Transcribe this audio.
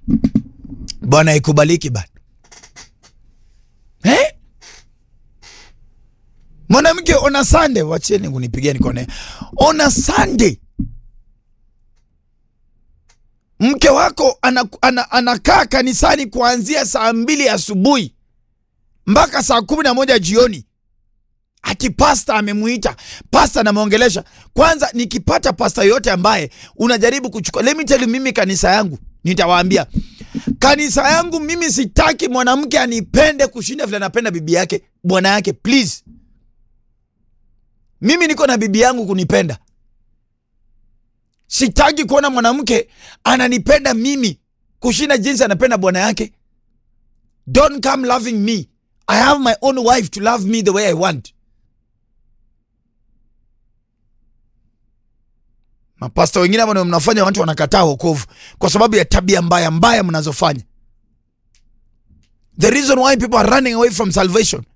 bwana ikubaliki bana eh? mwanamke ona Sunday, wacheni kunipigia nikone. Ona Sunday, mke wako anakaa ana, ana kanisani kuanzia saa mbili asubuhi mpaka saa kumi na moja jioni ati pasta amemuita pasta anamwongelesha. Kwanza nikipata pasta yote ambaye unajaribu kuchukua, let me tell you, mimi kanisa yangu nitawaambia, kanisa yangu mimi sitaki mwanamke anipende kushinda vile anapenda bibi yake bwana yake, please. Mimi niko na bibi yangu kunipenda. Sitaki kuona mwanamke ananipenda mimi kushinda jinsi anapenda bwana yake. Don't come loving me. I have my own wife to love me the way I want. Mapasta wengine hapa ndio mnafanya watu wanakataa wokovu kwa sababu ya tabia mbaya mbaya mnazofanya. The reason why people are running away from salvation